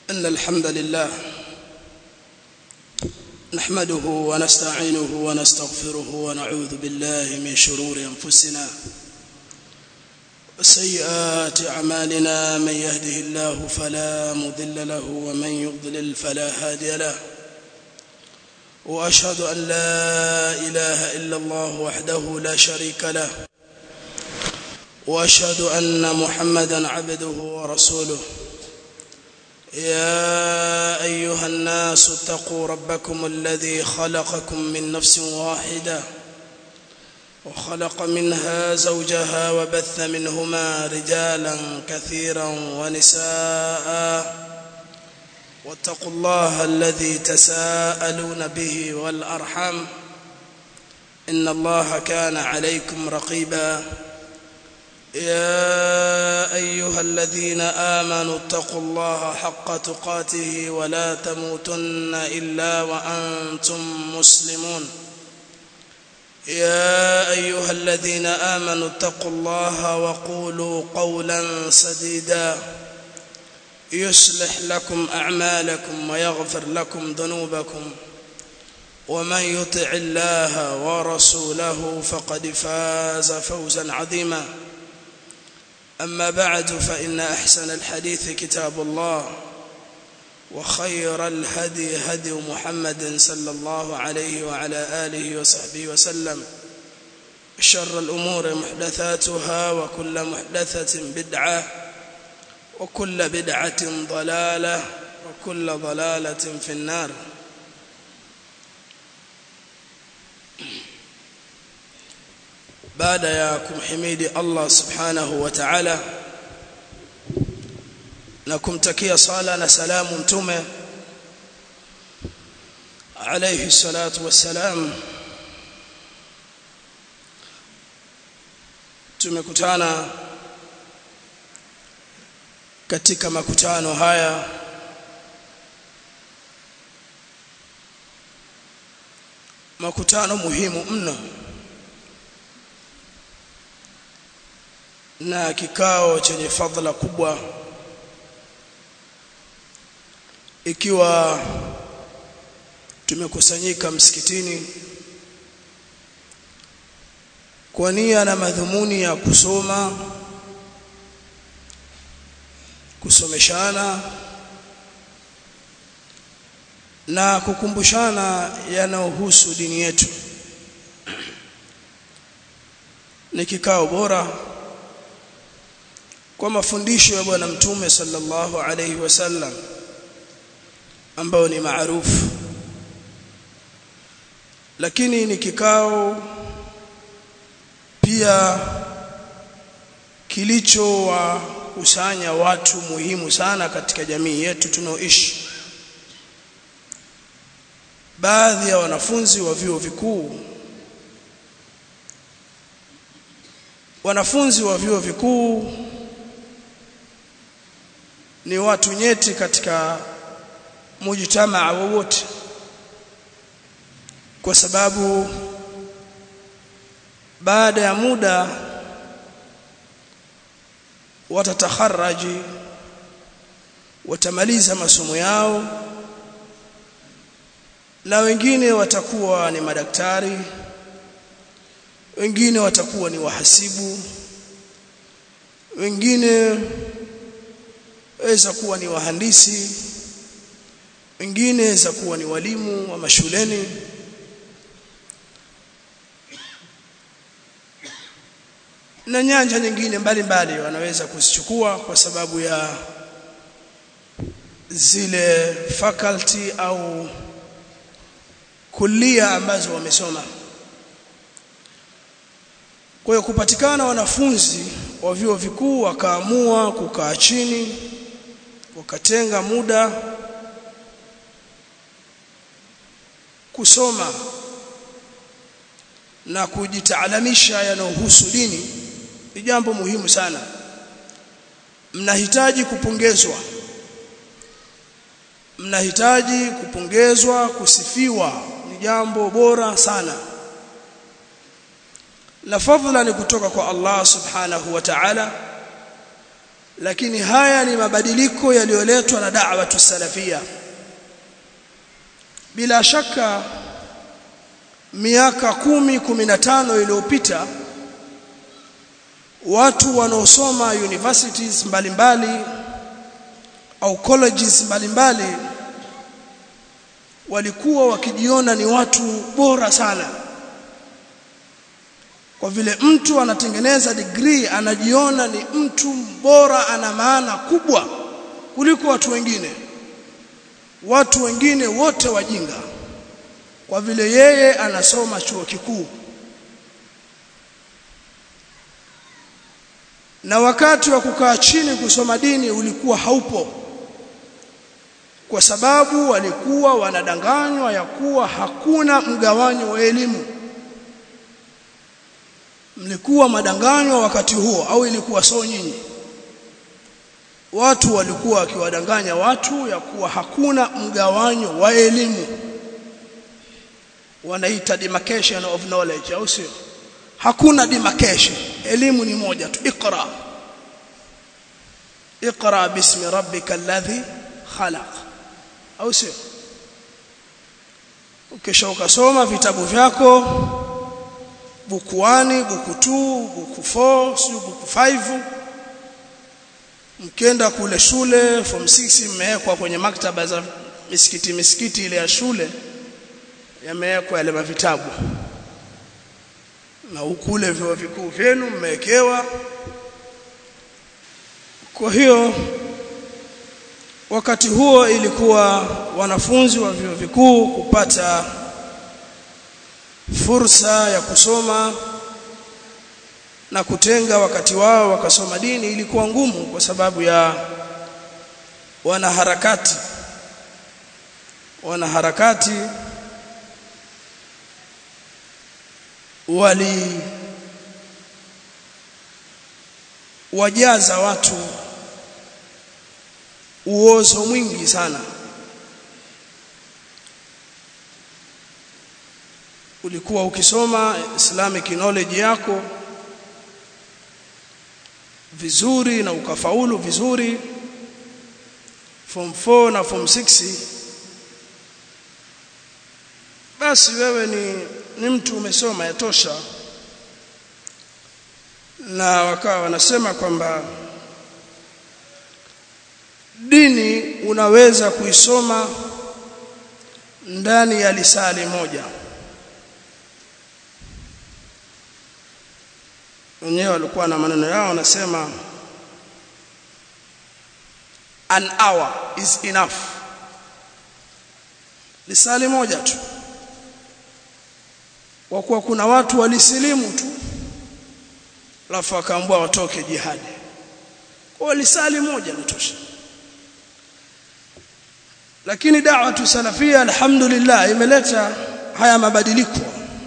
إن الحمد لله نحمده ونستعينه ونستغفره ونعوذ بالله من شرور أنفسنا وسيئات أعمالنا من يهده الله فلا مضل له ومن يضلل فلا هادي له وأشهد أن لا إله إلا الله وحده لا شريك له واشهد ان محمدا عبده ورسوله يا ايها الناس اتقوا ربكم الذي خلقكم من نفس واحده وخلق منها زوجها وبث منهما رجالا كثيرا ونساء واتقوا الله الذي تساءلون به والارحام ان الله كان عليكم رقيبا يا ايها الذين امنوا اتقوا الله حق تقاته ولا تموتن الا وانتم مسلمون يا ايها الذين امنوا اتقوا الله وقولوا قولا سديدا يصلح لكم اعمالكم ويغفر لكم ذنوبكم ومن يطع الله ورسوله فقد فاز فوزا عظيما أما بعد فإن أحسن الحديث كتاب الله وخير الهدي هدي محمد صلى الله عليه وعلى آله وصحبه وسلم شر الأمور محدثاتها وكل محدثة بدعة وكل بدعة ضلالة وكل ضلالة في النار baada ya kumhimidi Allah subhanahu wa ta'ala na kumtakia sala na salamu mtume alayhi salatu wassalam tumekutana katika makutano haya makutano muhimu mno na kikao chenye fadhila kubwa ikiwa tumekusanyika msikitini kwa nia na madhumuni ya kusoma kusomeshana na kukumbushana yanayohusu dini yetu ni kikao bora kwa mafundisho ya bwana mtume sallallahu alayhi wasallam ambao ni maarufu lakini ni kikao pia kilicho wa kusanya watu muhimu sana katika jamii yetu tunaoishi baadhi ya wanafunzi wa vyuo vikuu wanafunzi wa vyuo vikuu ni watu nyeti katika mujtamaa wowote kwa sababu baada ya muda watatakharaji watamaliza masomo yao na wengine watakuwa ni madaktari wengine watakuwa ni wahasibu wengine waweza kuwa ni wahandisi wengine waweza kuwa ni walimu wa mashuleni na nyanja nyingine mbalimbali wanaweza kuzichukua kwa sababu ya zile faculty au kulia ambazo wamesoma kwa hiyo kupatikana wanafunzi wa vyuo vikuu wakaamua kukaa chini wakatenga muda kusoma na kujitaalamisha yanayohusu dini ni jambo muhimu sana mnahitaji kupongezwa mnahitaji kupongezwa kusifiwa ni jambo bora sana na fadhila ni kutoka kwa Allah subhanahu wa ta'ala lakini haya ni mabadiliko yaliyoletwa na da'wa salafia bila shaka miaka kumi kumi na tano iliyopita watu wanaosoma universities mbalimbali mbali, au colleges mbalimbali mbali, walikuwa wakijiona ni watu bora sana kwa vile mtu anatengeneza degree anajiona ni mtu bora ana maana kubwa kuliko watu wengine watu wengine wote wajinga kwa vile yeye anasoma chuo kikuu na wakati wa kukaa chini kusoma dini ulikuwa haupo kwa sababu walikuwa wanadanganywa ya kuwa hakuna mgawanyo wa elimu mlikuwa madanganywa wakati huo au ilikuwa so nyinyi watu walikuwa wakiwadanganya watu ya kuwa hakuna mgawanyo wa elimu wanaita demarcation of knowledge au sio hakuna demarcation elimu ni moja tu iqra iqra bismi rabbika alladhi khalaq au sio ukisha ukasoma vitabu vyako buku 1 buku 2 buku 4 sio buku 5 mkenda kule shule form 6 mmewekwa kwenye maktaba za misikiti misikiti ile ya shule yamewekwa yale mavitabu na ukule vyuo vikuu vyenu mmewekewa kwa hiyo wakati huo ilikuwa wanafunzi wa vyuo vikuu kupata fursa ya kusoma na kutenga wakati wao wakasoma dini ilikuwa ngumu kwa sababu ya wanaharakati wanaharakati wali wajaza watu uozo mwingi sana ulikuwa ukisoma islamic knowledge yako vizuri na ukafaulu vizuri form 4 na form 6 basi wewe ni ni mtu umesoma yatosha na wakawa wanasema kwamba dini unaweza kuisoma ndani ya lisali moja wenyewe walikuwa na maneno yao wanasema an hour is enough lisali moja tu kwa kuwa kuna watu walisilimu tu alafu akaambiwa watoke jihadi kwa lisali moja litosha lakini da'watu salafia alhamdulillah imeleta haya mabadiliko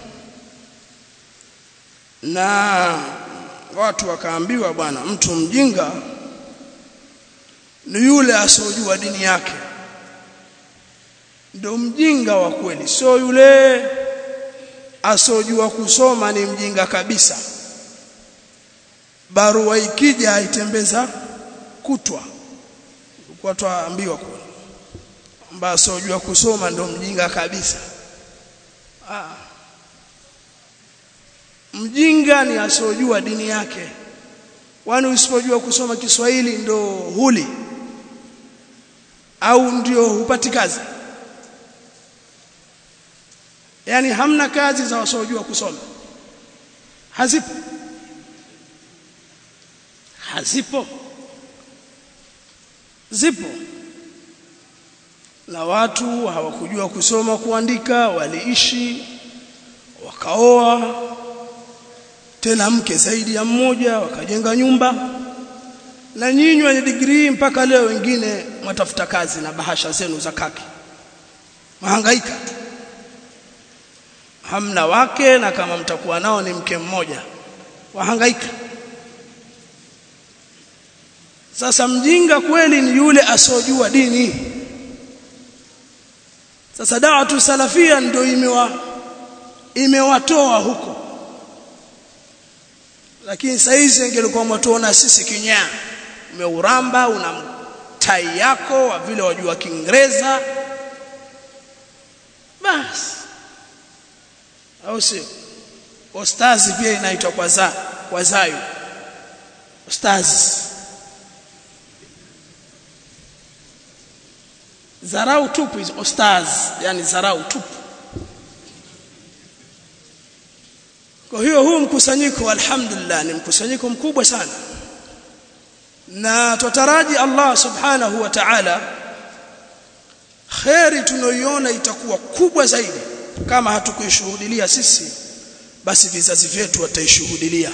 na watu wakaambiwa bwana mtu mjinga ni yule asiyojua dini yake ndio mjinga wa kweli sio yule asiyojua kusoma ni mjinga kabisa barua ikija aitembeza kutwa kwa twaambiwa kule kwamba asiyojua kusoma ndio mjinga kabisa ah mjinga ni asiyojua dini yake kwani usipojua kusoma Kiswahili ndo huli au ndio hupati kazi yani hamna kazi za wasiojua kusoma hazipo hazipo zipo na watu hawakujua kusoma kuandika waliishi wakaoa tena mke zaidi ya mmoja wakajenga nyumba na nyinyi wenye degree mpaka leo wengine mwatafuta kazi na bahasha zenu za kaki mahangaika tu hamna wake na kama mtakuwa nao ni mke mmoja wahangaika sasa mjinga kweli ni yule asojua dini sasa da'watu salafia ndio imewa imewatoa huko lakini saizi ingelikuwa mtuona sisi kinyaa umeuramba una tai yako wa vile wajua Kiingereza basi au sio ostazi pia inaitwa kwa za kwa zayu ostazi zarau tupu hizo ostaz yani zarau tupu kwa hiyo huu mkusanyiko alhamdulillah ni mkusanyiko mkubwa sana na tutaraji Allah subhanahu wa ta'ala khairi tunayoiona itakuwa kubwa zaidi kama hatukuishuhudilia sisi basi vizazi vyetu wataishuhudilia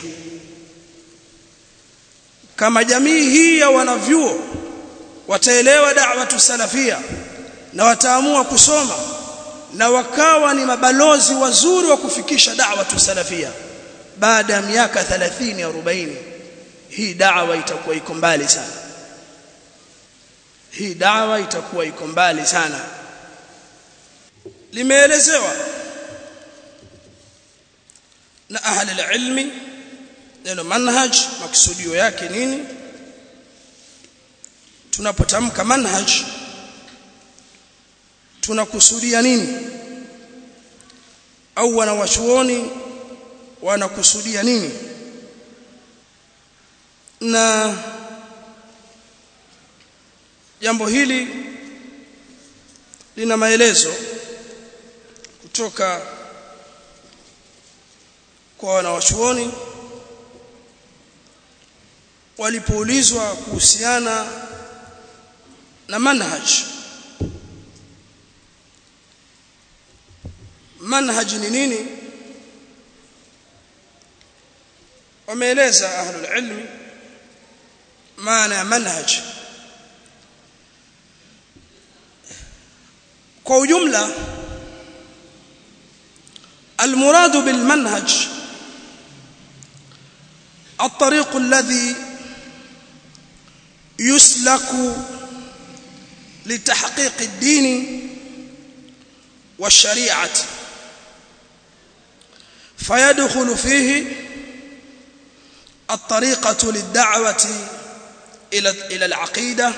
kama jamii hii ya wanavyuo wataelewa da'watu salafia na wataamua kusoma na wakawa ni mabalozi wazuri wa kufikisha da'watu salafia baada ya miaka 30 40 hii da'wa itakuwa iko mbali sana hii da'wa itakuwa iko mbali sana limeelezewa na ahli ilmi neno manhaj maksudio yake nini tunapotamka manhaj tunakusudia nini au wanawachuoni wanakusudia nini na jambo hili lina maelezo kutoka kwa wanawachuoni walipoulizwa kuhusiana na manhaj manhaj ni nini wameeleza ahlul ilmi maana ya manhaj kwa ujumla المراد بالمنهج الطريق الذي يسلك لتحقيق الدين والشريعه فيدخل فيه الطريقه للدعوه الى الى العقيده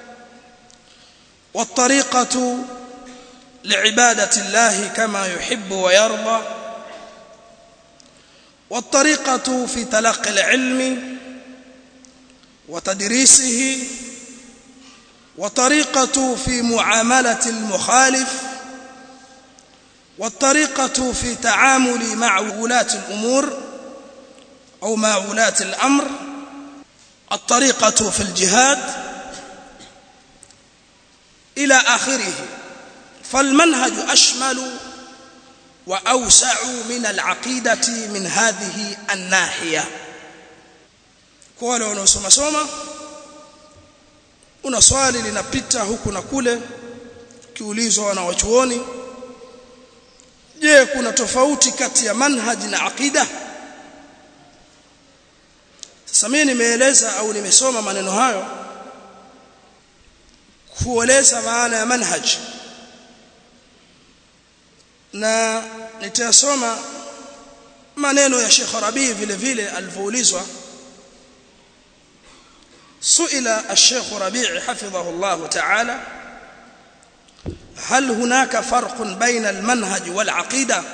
والطريقه لعباده الله كما يحب ويرضى والطريقه في تلقي العلم وتدريسه وطريقه في معامله المخالف والطريقه في تعامل مع ولاة الامور او مع ولاة الامر الطريقه في الجهاد الى اخره فالمنهج اشمل واوسع من العقيده من هذه الناحيه kwa wale wanaosoma soma una swali linapita huku na kule kiulizwa wanawachuoni je kuna tofauti kati ya manhaj na aqida sasa mimi nimeeleza au nimesoma maneno hayo kueleza maana ya manhaj na nitasoma maneno ya Sheikh Rabi vile vile alivyoulizwa سئل الشيخ ربيع حفظه الله تعالى هل هناك فرق بين المنهج والعقيده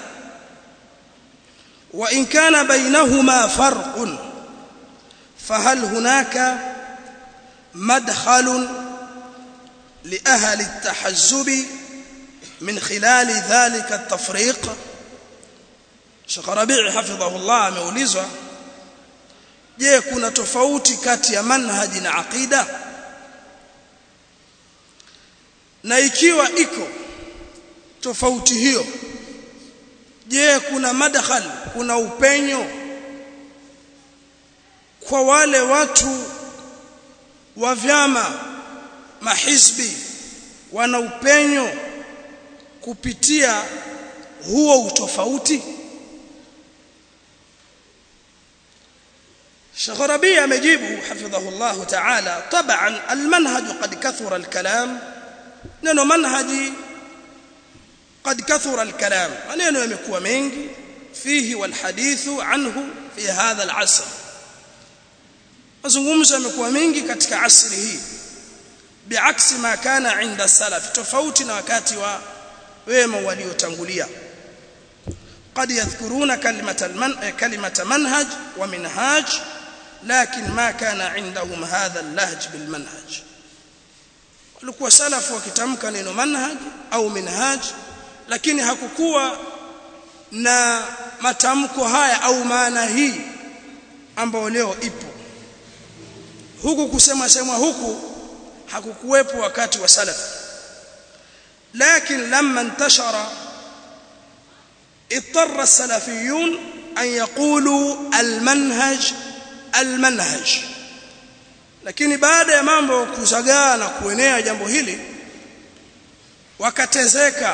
وان كان بينهما فرق فهل هناك مدخل لاهل التحزب من خلال ذلك التفريق Sheikh Rabi' hafidhahullah ameulizwa je kuna tofauti kati ya manhaji na aqida na ikiwa iko tofauti hiyo je kuna madkhal kuna upenyo kwa wale watu wa vyama mahizbi wana upenyo kupitia huo utofauti Sheikh Rabi amejibu hafidhahullah ta'ala taban almanhaj qad kathura alkalam neno manhaji qad kathura alkalam maneno yamekuwa mengi fihi walhadithu anhu fi hadha alasr mazungumzo yamekuwa mengi katika asri hii biaksi ma kana inda salaf tofauti na wakati wa wema waliotangulia قد يذكرون كلمة المن... كلمة منهج ومنهاج لكن ما كان عندهم هذا اللهج بالمنهج walikuwa salafu wakitamka neno manhaj au minhaj lakini hakukuwa na matamko haya au maana hii ambayo leo ipo huku kusema semwa huku hakukuwepo wakati wa salaf lakini lamma intashara اضطر السلفيون أن يقولوا المنهج المنهج lakini baada ya mambo kuzagaa na kuenea jambo hili wakatezeka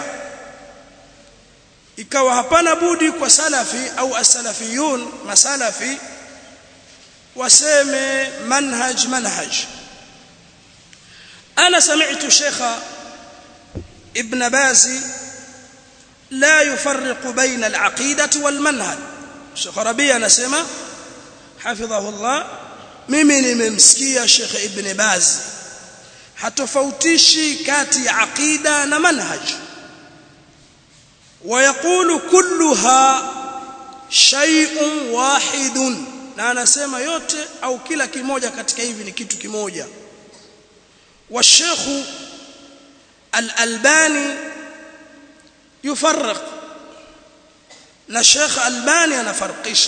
ikawa hapana budi kwa salafi au asalafiyun masalafi waseme manhaj manhaj ana sami'tu shekha ibn bazi لا يفرق بين العقيدة والمنهج Sheikh Rabi anasema hafidhahullah mimi nimemsikia Sheikh Ibn Baz hatofautishi kati ya aqida na manhaj ويقول كلها شيء واحد na anasema yote au kila kimoja katika hivi ni kitu kimoja والشيخ الألباني يفرق na Sheikh Albani anafarqisha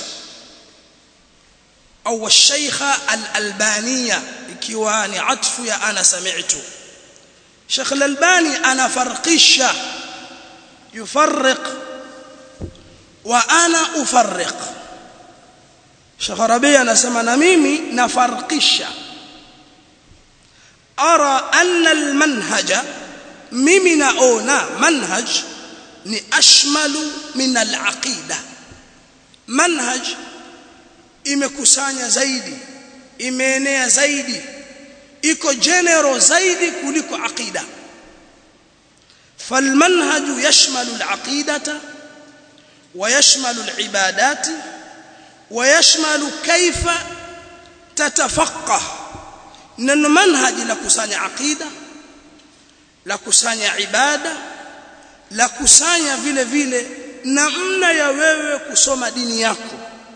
au Sheikh Al-Albaniya ikiwa ni atfu ya ana sami'tu Sheikh Al-Albani anafarqisha yufarriq wa ana ufarriq Sheikh Rabi anasema na mimi nafarqisha ara anna al-manhaja mimi naona manhaj ni ashmalu min al-aqida manhaj imekusanya zaidi imeenea zaidi iko general zaidi kuliko aqida فالمنهج يشمل العقيدة ويشمل العبادات ويشمل كيف تتفقه ان المنهج لكسانيا عقيده لكسانيا عباده la kusanya vile vile namna ya wewe kusoma dini yako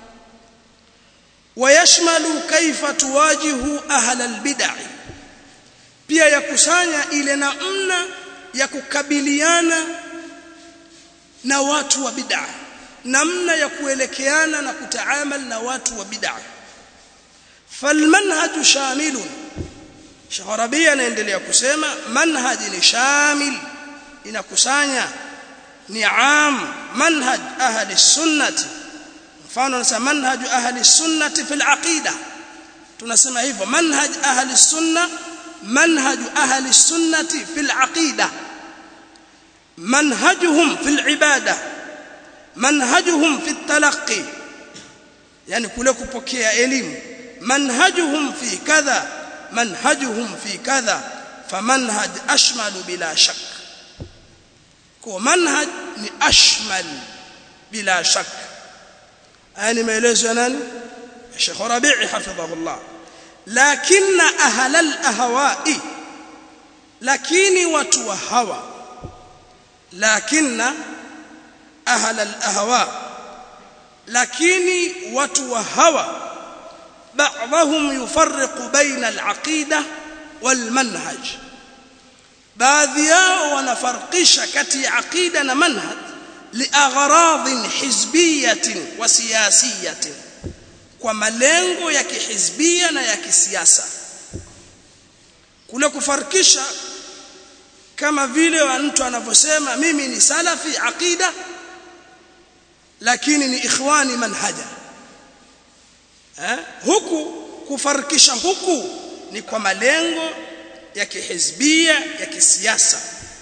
wayashmalu kaifa tuwajihu ahla albid'ah pia ya kusanya ile namna ya kukabiliana na watu wa bid'ah namna ya kuelekeana na kutaamal na watu wa bid'ah falmanhaj shamilun Shaharabi anaendelea kusema manhaji ni shamil inakusanya ni am manhaj ahli sunnati mfano nasema manhaj ahli sunnati fil aqida tunasema hivyo manhaj ahli sunna manhaj ahli sunnati fil aqida manhajuhum fil ibada manhajuhum fit talaqqi yani kule kupokea elimu manhajuhum fi kadha manhajuhum fi kadha famanhaj ashmalu bila shakk kwa manhaj ni ashmal bila shak yani maelezo ya nani Sheikh Rabi'i hafidhahullah lakini ahla al-ahwa'i lakini watu wa hawa lakini ahla al-ahwa lakini watu wa hawa بعضهم يفرق بين العقيده والمنهج baadhi yao wanafarqisha kati ya aqida na manhaj liagharadhin hizbiyatin wa siyasiyatin kwa malengo ya kihizbia na ya kisiasa kule kufarkisha kama vile mtu anavyosema mimi ni salafi aqida lakini ni ikhwani manhaja eh? huku kufarkisha huku ni kwa malengo ya kihizbia ya kisiasa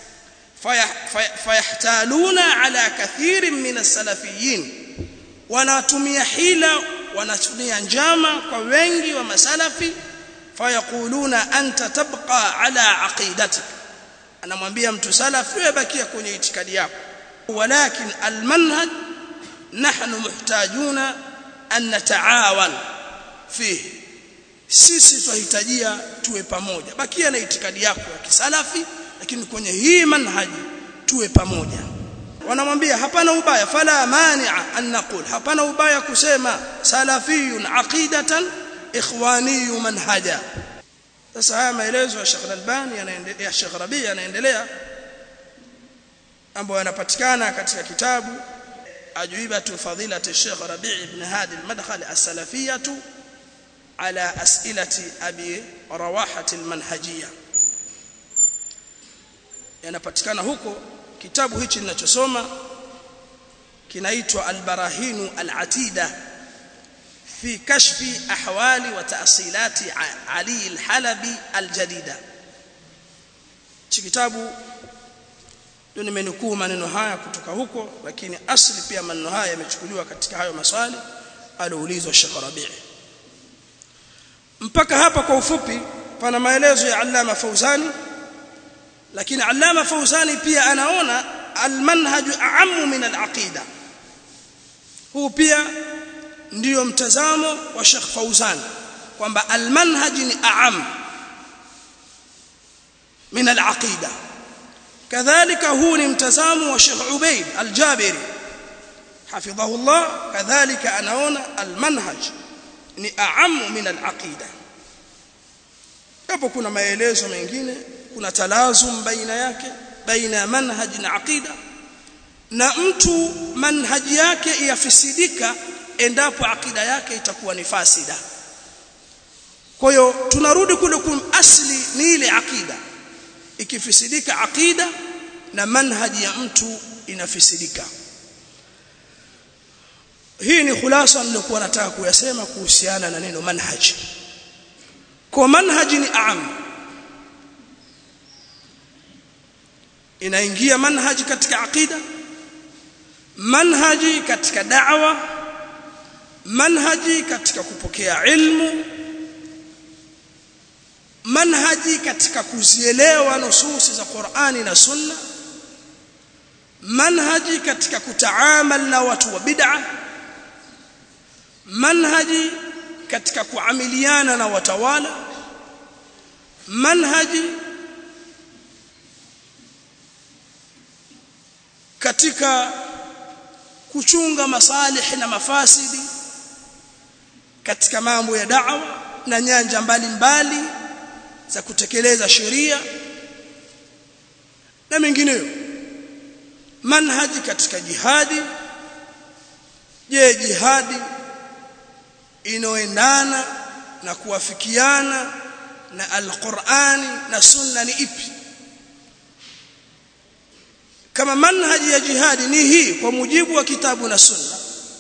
fayahtaluna ala kathirin min as-salafiyin wanatumia hila wanatumia njama kwa wengi wa masalafi fayaquluna anta tabqa ala aqidatik anamwambia mtu salafi wewe bakia kwenye itikadi yako walakin almanhaj nahnu muhtajuna an nataawan fihi sisi tunahitajia tuwe pamoja bakia na itikadi yako ya kisalafi lakini kwenye hii manhaji tuwe pamoja wanamwambia hapana ubaya fala mani'a an naqul hapana ubaya kusema salafiyun aqidatan ikhwaniyu manhaja sasa haya maelezo ya Sheikh Al-Albani yanaendelea ya Sheikh Rabi yanaendelea ambayo yanapatikana katika kitabu ajwibatu fadilati Sheikh Rabi ibn Hadi al-Madkhali as-salafiyatu ala as'ilati abi rawahati al-manhajiyya yanapatikana huko kitabu hichi ninachosoma kinaitwa al-barahinu al-atida في كشف أحوال وتأصيلات علي الحلبي الجديدة kitabu ndio nimenukuu maneno haya kutoka huko lakini asli pia maneno haya yamechukuliwa katika hayo maswali alioulizwa Sheikh Rabi' mpaka hapa kwa ufupi pana maelezo ya Allama Fauzani lakini Allama Fauzani pia anaona almanhaj a'ammu min al-aqida huu pia ndiyo mtazamo wa Sheikh Fauzan kwamba almanhaj ni aam min alaqida kadhalika huu ni mtazamo wa Sheikh Ubaid al-Jabiri hafidhahu Allah kadhalika anaona almanhaj ni aam min alaqida hapo kuna maelezo mengine kuna talazum baina yake baina manhaj na aqida na mtu manhaji yake yafisidika endapo akida yake itakuwa ni fasida kwa hiyo tunarudi kule kum asli ni ile akida ikifisidika akida na manhaji ya mtu inafisidika hii ni khulasa nilikuwa nataka kuyasema kuhusiana na neno manhaji kwa manhaji ni aam inaingia manhaji katika akida manhaji katika da'wa manhaji katika kupokea ilmu manhaji katika kuzielewa nususi za Qur'ani na Sunna manhaji katika kutaamal na watu wa bid'a manhaji katika kuamiliana na watawala manhaji katika kuchunga masalih na mafasidi katika mambo ya da'wa na nyanja mbalimbali mbali za kutekeleza sheria na mengineyo manhaji katika jihadi je jihadi inoendana na kuwafikiana na alqur'ani na sunna ni ipi kama manhaji ya jihadi ni hii kwa mujibu wa kitabu na sunna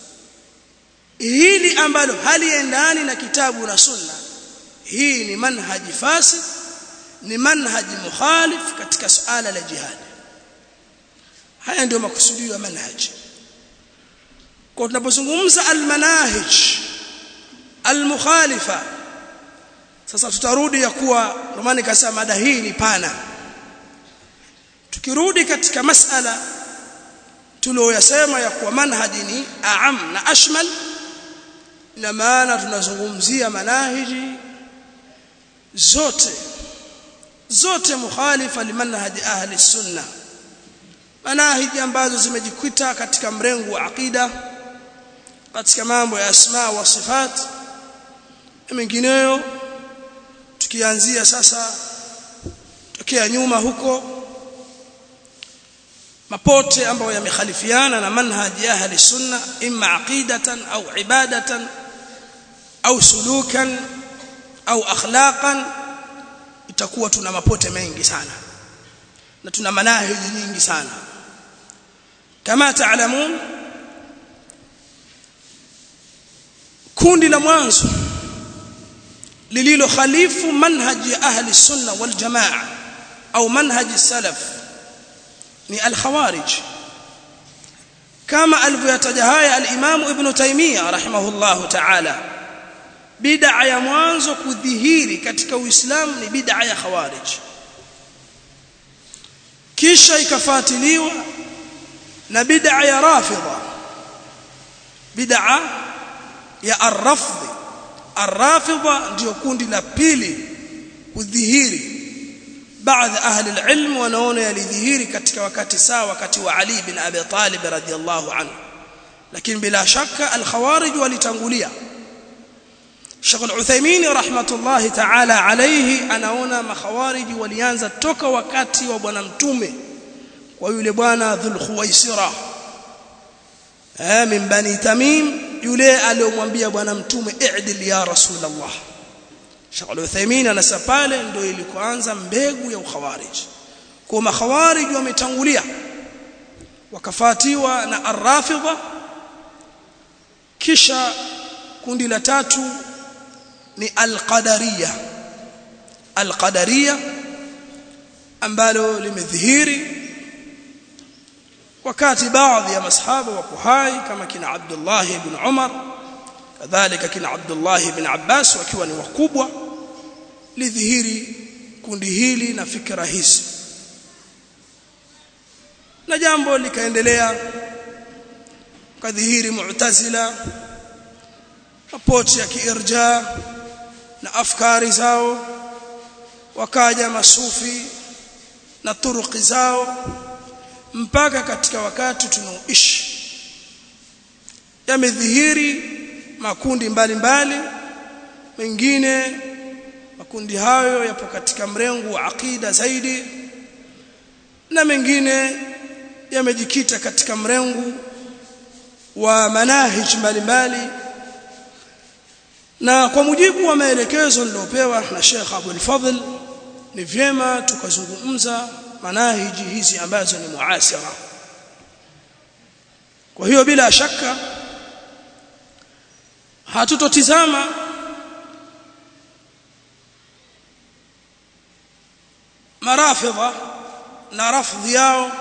hili ambalo haliendani na kitabu na sunna hii ni manhaji fasid ni manhaji mukhalif katika suala la jihadi haya ndio makusudio ya manhaji kwa tunapozungumza almanahij almukhalifa sasa tutarudi ya kuwa romani kasema mada hii ni pana tukirudi katika masala tulioyasema ya kuwa manhaji ni aam na ashmal ina maana tunazungumzia manahiji zote zote mukhalifa limanhaji ahli sunna manahiji ambazo zimejikita katika mrengo wa aqida katika mambo ya asma wa sifat na mengineyo tukianzia sasa tokea nyuma huko mapote ambayo yamekhalifiana na manhaji ya ahli sunna imma aqidatan au ibadatan au sulukan au akhlaqan itakuwa tuna mapote mengi sana na tuna manahiji nyingi sana kama taalamun kundi la mwanzo lililo khalifu manhaji ya ahli sunna wal jamaa au manhaji salaf ni al-khawarij kama alivyotaja haya al-Imam Ibn Taymiyyah rahimahullahu ta'ala bid'a ya mwanzo kudhihiri katika Uislamu ni bid'a ya khawarij kisha ikafuatiliwa na bid'a ya rafidha bid'a ya ar-rafd arrafidha ndio kundi la pili kudhihiri baadhi ahli alilm wanaona yalidhihiri katika wakati sawa wakati wa Ali bin Abi Talib radhiyallahu anhu lakini bila shaka al-khawarij walitangulia Sheikh Al-Uthaymeen rahmatullahi ta'ala alayhi anaona makhawariji walianza toka wakati wa bwana mtume kwa yule bwana Dhul Khuwaisira eh min bani Tamim yule aliyomwambia bwana mtume i'dil ya Rasulullah Sheikh Al-Uthaymeen anasema pale ndio ilikoanza mbegu ya ukhawarij kwa makhawarij wametangulia wakafatiwa na ar-rafidha kisha kundi la tatu ni al-qadariyya al-qadariyya ambalo limedhihiri wakati baadhi ya masahaba wako hai kama kina Abdullah ibn Umar kadhalika kina Abdullah ibn Abbas wakiwa ni wakubwa lidhihiri kundi hili na fikra hizi na jambo likaendelea kadhihiri mu'tazila mapoti ya kiirja na afkari zao wakaja masufi na turuki zao mpaka katika wakati tunaoishi yamedhihiri makundi mbalimbali mbali, mengine makundi hayo yapo katika mrengo wa akida zaidi na mengine yamejikita katika mrengo wa manahij mbalimbali na kwa mujibu wa maelekezo niliopewa na Sheikh Abdul Fadhl ni vyema tukazungumza manahiji hizi ambazo ni muasira kwa hiyo bila shaka hatutotizama marafidha na rafdhi yao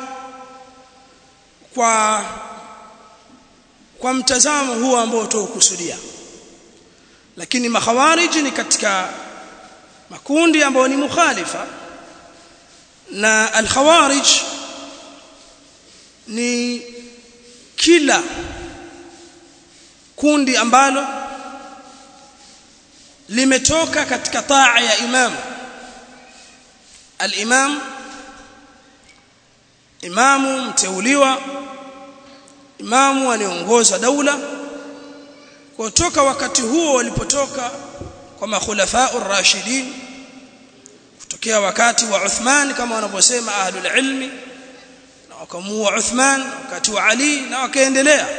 kwa kwa mtazamo huo ambao tuokusudia lakini makhawariji ni katika makundi ambayo ni mukhalifa na al-khawarij ni kila kundi ambalo limetoka katika taa ya imam al-imam imamu mteuliwa imamu anayeongoza daula kutoka wakati huo walipotoka kwa makhulafa ar-rashidin kutokea wakati wa Uthman kama wanavyosema ahlul ilmi na wakamua Uthman wakati wa Ali na wakaendelea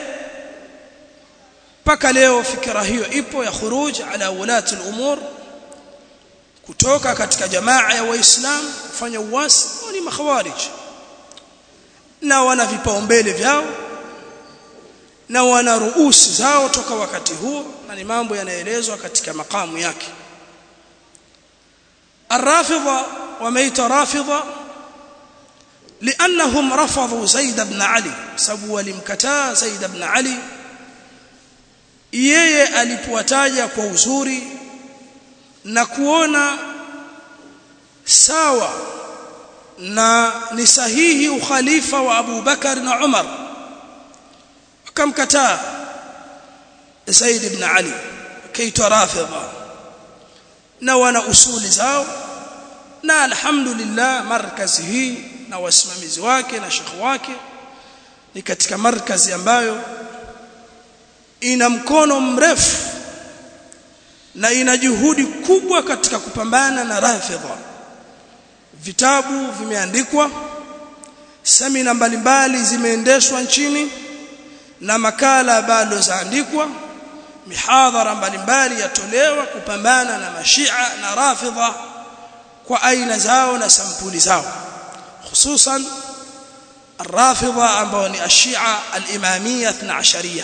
mpaka leo fikra hiyo ipo ya khuruj ala ulati al-umur kutoka katika jamaa ya waislamu kufanya uasi ni makhawarij na wana vipaumbele vyao na wana ruusi zao toka wakati huo na ni mambo yanaelezwa katika makamu yake الرافضه وميت رافضه لانهم رفضوا زيد بن علي sababu walimkataa Zaid ibn Ali yeye alipowataja kwa uzuri na kuona sawa na ni sahihi ukhalifa wa Abu Bakar na Umar akamkataa Zaid ibn Ali kaitwa rafidha na wana usuli zao na alhamdulillah markazi hii na wasimamizi wake na shekhi wake ni katika markazi ambayo ina mkono mrefu na ina juhudi kubwa katika kupambana na rafidha vitabu vimeandikwa semina mbalimbali zimeendeshwa nchini na makala bado zaandikwa mihadhara mbalimbali yatolewa kupambana na mashia na rafidha kwa aina zao na sampuli zao hususan الرافضه ambao ni ashia al-imamiyya 12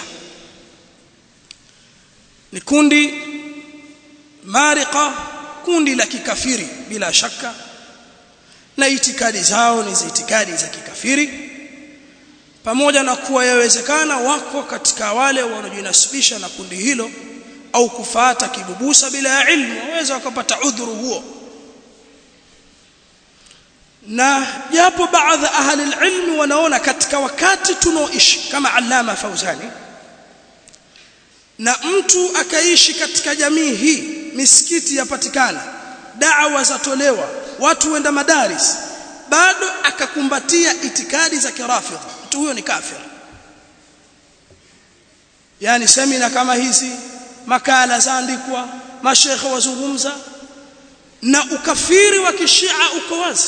ni kundi marika kundi la kikafiri bila shaka na itikadi zao ni za itikadi za kikafiri pamoja na kuwa yawezekana wako katika wale wanaojinasibisha na kundi hilo au kufata kibubusa bila ya ilmu waweza wakapata udhuru huo na japo baadhi ahli ilmi wanaona katika wakati tunaoishi kama Allama Fauzani na mtu akaishi katika jamii hii misikiti yapatikana da'wa zatolewa watu wenda madaris bado akakumbatia itikadi za kirafidh mtu huyo ni kafir yani semina kama hizi makala zaandikwa mashekhe wazungumza na ukafiri wa kishia uko wazi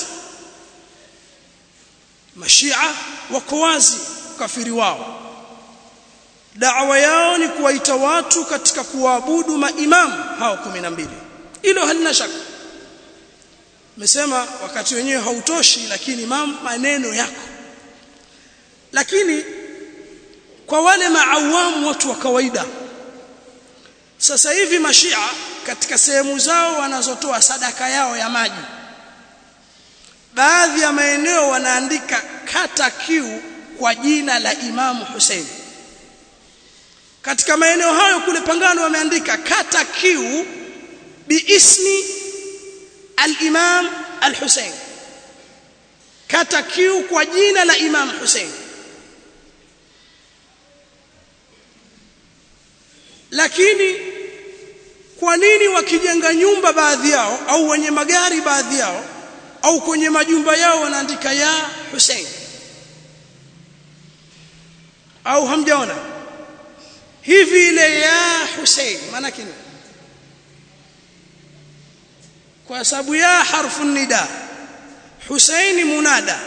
mashia wako wazi ukafiri wao da'wa yao ni kuwaita watu katika kuabudu maimamu hao 12 hilo halina shaka Nimesema wakati wenyewe hautoshi lakini mam maneno yako. Lakini kwa wale maawamu watu wa kawaida sasa hivi mashia katika sehemu zao wanazotoa sadaka yao ya maji baadhi ya maeneo wanaandika kata kiu kwa jina la Imamu Hussein katika maeneo hayo kule Pangano wameandika kata kiu biismi al-Imam al-Hussein kata kiu kwa jina la Imam Hussein lakini kwa nini wakijenga nyumba baadhi yao au wenye magari baadhi yao au kwenye majumba yao wanaandika ya Hussein au hamjaona hivi ile ya Hussein maana kini kwa sababu ya harfu nida Hussein munada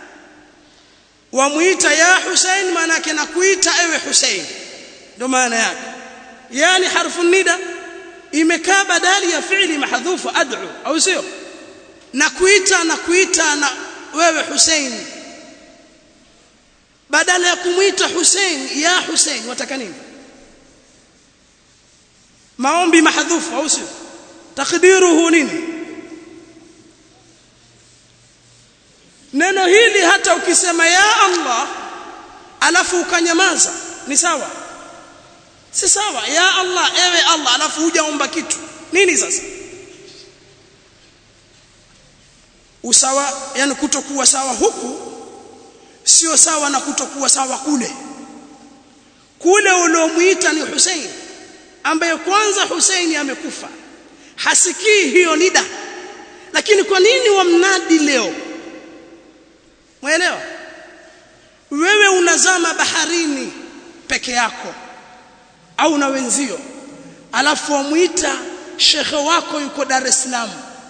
wamuita ya Hussein maana yake nakuita ewe Hussein ndio maana yake yani harfu nida imekaa badali ya fi'li mahdhufu ad'u au sio na kuita na kuita na wewe Hussein badala ya kumuita Hussein ya Hussein wataka nini maombi mahdhufu au sio takdiruhu nini neno hili hata ukisema ya Allah alafu ukanyamaza ni sawa si sawa ya Allah ewe Allah alafu hujaomba kitu nini sasa usawa yani kutokuwa sawa huku sio sawa na kutokuwa sawa kule kule uliomuita ni Hussein ambaye kwanza Hussein amekufa hasikii hiyo nida lakini kwa nini wamnadi leo Mwelewa? Wewe unazama baharini peke yako au na wenzio. Alafu wamuita shekhe wako yuko Dar es Salaam.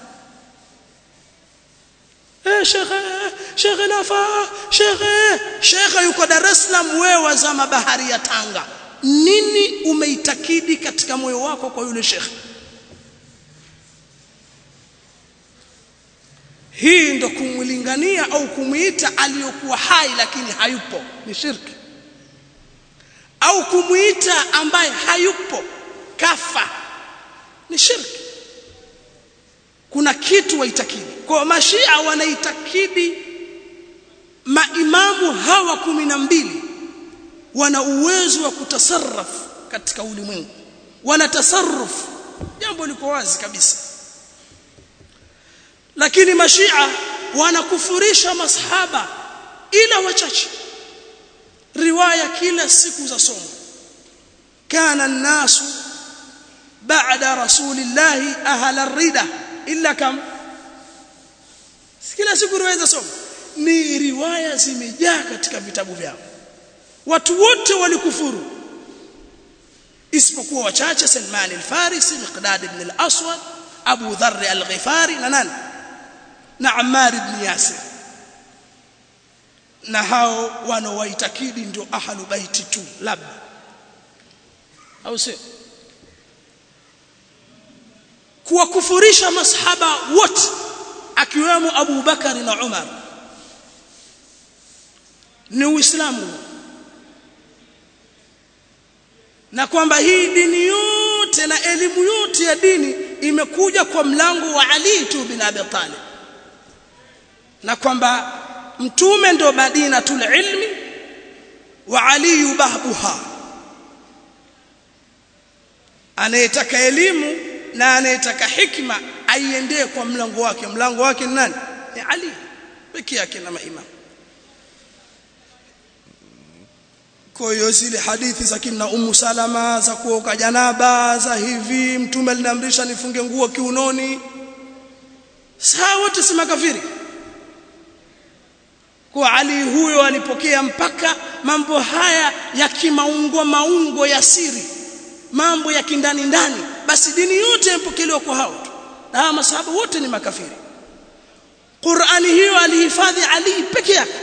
Eh shekhe, shekhe nafa, shekhe, shekhe yuko Dar es Salaam wewe wazama bahari ya Tanga. Nini umeitakidi katika moyo wako kwa yule shekhe? hii ndo kumlingania au kumuita aliyokuwa hai lakini hayupo ni shirki au kumuita ambaye hayupo kafa ni shirki kuna kitu waitakidi kwa mashia wanaitakidi maimamu hawa kumi na mbili wana uwezo wa kutasarrafu katika ulimwengu wana tasarruf jambo liko wazi kabisa lakini mashia wanakufurisha masahaba ila wachache riwaya kila siku za somo kana nasu baada rasulillahi ahla rida illa kam kila siku riwaya za somo ni riwaya zimejaa katika vitabu vyao watu wote walikufuru isipokuwa wachache Salman al-Farisi Miqdad ibn al-Aswad Abu Dharr al-Ghifari na nani na Ammar ibn Yasir na hao wanaowaitakidi ndio ahlu baiti tu labda au sio kuwakufurisha masahaba wote akiwemo Abu Bakari na Umar ni Uislamu na kwamba hii dini yote na elimu yote ya dini imekuja kwa mlango wa Ali tu bin Abi Talib na kwamba mtume ndo madinatul ilmi wa Ali bahbuha anayetaka elimu na anayetaka hikma aiendee kwa mlango wake mlango wake ni nani ni Ali pekee yake na maimamu kwa hiyo zile hadithi za kina Ummu Salama za kuoka janaba za hivi mtume aliniamrisha nifunge nguo kiunoni saa wote si makafiri kwa Ali huyo alipokea mpaka mambo haya ya kimaungo maungo ya siri mambo ya kindani ndani basi dini yote impokelewa kwa hao tu na hawa masahaba wote ni makafiri Qur'ani hiyo alihifadhi Ali peke yake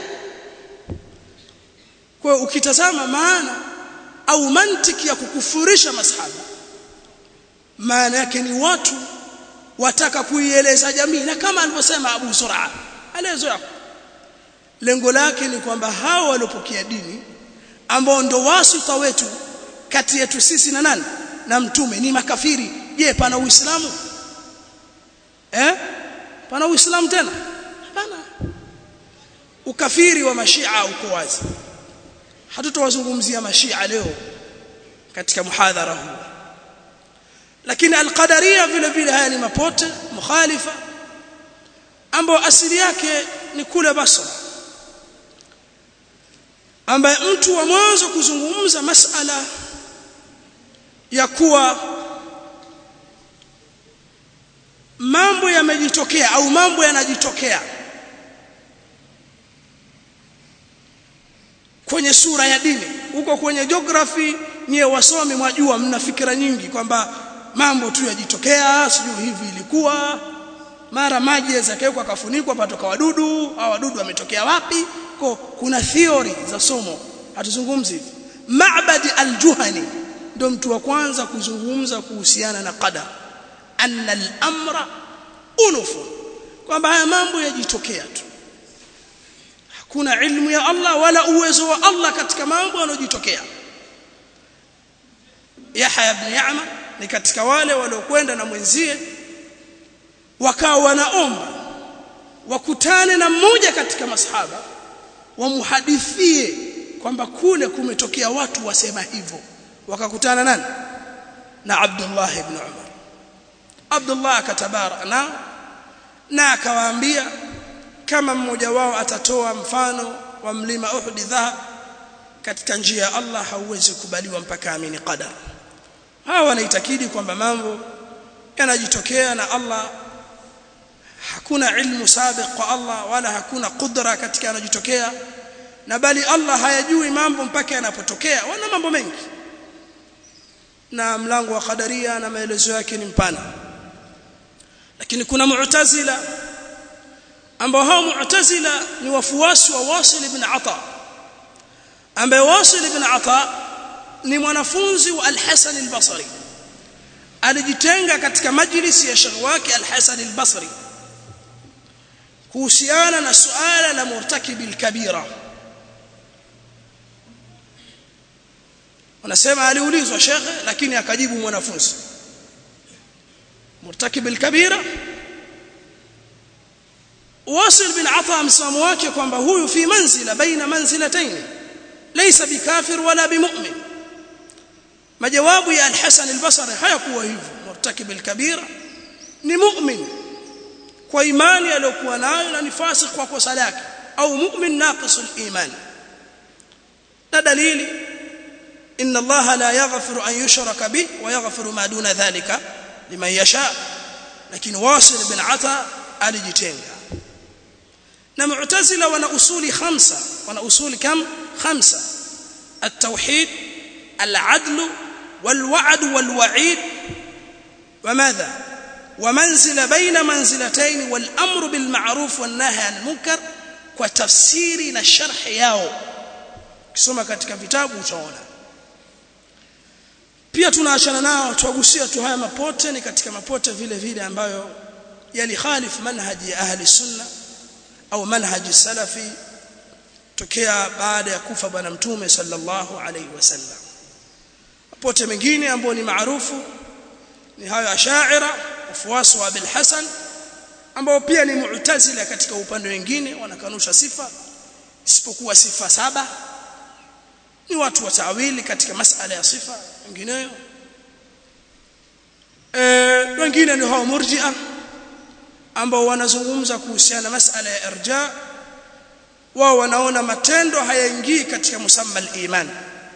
kwa ukitazama maana au mantiki ya kukufurisha masahaba maana yake ni watu wataka kuieleza jamii na kama alivyosema Abu Sur'a alezo yako lengo lake ni kwamba hao waliopokea dini ambao ndo wasita wetu kati yetu sisi na nani na mtume ni makafiri je pana uislamu eh pana uislamu tena hapana ukafiri wa mashia uko wazi hatutawazungumzia mashia leo katika muhadhara huu lakini alqadaria vile vile haya ni mapote mukhalifa ambao asili yake ni kule Basra ambaye mtu wa mwanzo kuzungumza masala ya kuwa mambo yamejitokea au mambo yanajitokea kwenye sura ya dini huko kwenye geography nyie wasomi mwajua mna fikira nyingi kwamba mambo tu yajitokea sijui hivi ilikuwa mara maji yazakawekwa kafunikwa patoka wadudu au wadudu wametokea wapi kwa kuna theory za somo hatuzungumzi hivi Ma'bad al-Juhani ndio mtu wa kwanza kuzungumza kuhusiana na qadar anna al-amra unufu kwamba haya mambo yajitokea tu hakuna ilmu ya Allah wala uwezo wa Allah katika mambo yanayojitokea Yahya ibn Ya'ma ni katika wale waliokwenda na mwenzie wakawa wanaomba wakutane na mmoja katika masahaba wamuhadithie kwamba kule kumetokea watu wasema hivyo wakakutana nani na Abdullah ibn Umar Abdullah akatabara na na akawaambia kama mmoja wao atatoa mfano wa mlima Uhud dhahab katika njia ya Allah hauwezi kubaliwa mpaka amini qadar hawa wanaitakidi kwamba mambo yanajitokea na Allah hakuna ilmu sabiq kwa Allah wala hakuna kudra katika yanajitokea na bali Allah hayajui mambo mpaka yanapotokea wana mambo mengi na mlango wa qadaria na maelezo yake ni mpana lakini kuna mu'tazila ambao hao mu'tazila ni wafuasi wa Wasil ibn Ata ambaye Wasil ibn Ata ni mwanafunzi wa Al-Hasan al-Basri alijitenga katika majlisi ya shekhi wake Al-Hasan al-Basri kuhusiana na suala la murtakibi al-kabira wanasema aliulizwa shekhe lakini akajibu mwanafunzi murtakibi al-kabira واصل بن عطاء msimamo wake kwamba huyu fi manzila baina manzilatayn laysa bikafir wala bimu'min majawabu ya al-Hasan al-Basri hayakuwa hivyo murtakib al-kabira ni mu'min kwa imani aliyokuwa nayo na ni fasik kwa kosa lake au mu'min naqis al-iman na dalili inna Allah la yaghfiru an yushraka bih wa yaghfiru ma duna dhalika liman yasha lakini wasil bin ata alijitenga na mu'tazila wana usuli khamsa wana usuli kam khamsa التوحيد العدل والوعد والوعيد وماذا ومنزل بين منزلتين والامر بالمعروف والنهي عن المنكر وتفسيري na sharh yao kisoma katika vitabu utaona pia tunaachana nao tuwagusia tu haya mapote ni katika mapote vile vile ambayo yalikhalifu manhaji ya ahli sunna au manhaji salafi tokea baada ya kufa bwana mtume sallallahu alaihi wasallam mapote mengine ambayo ni maarufu ni hayo ashaira wafuasi wa Abil Hasan ambao pia ni mu'tazila katika upande wengine wanakanusha sifa isipokuwa sifa saba ni watu wa tawili katika masala ya sifa wengineyo eh wengine ni hao murji'a ambao wanazungumza kuhusiana na masala ya irja wao wanaona matendo hayaingii katika musamma al-iman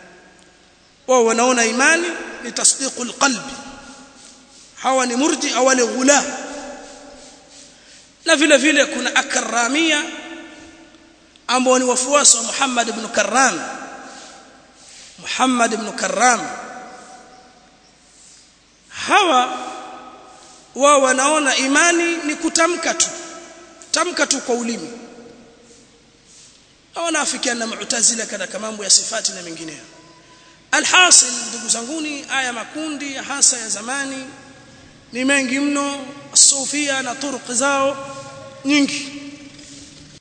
wao wanaona imani ni tasdiqul qalbi hawa ni murji au wale ghula na vile vile kuna akramia ambao ni wafuasi wa Muhammad ibn Karram Muhammad ibn Karram hawa wao wanaona imani ni kutamka tu tamka tu kwa ulimi wanaafikiana na mu'tazila katika mambo ya sifati na mengineyo alhasil ndugu zanguni aya makundi hasa ya zamani ni mengi mno sufia na turuq zao nyingi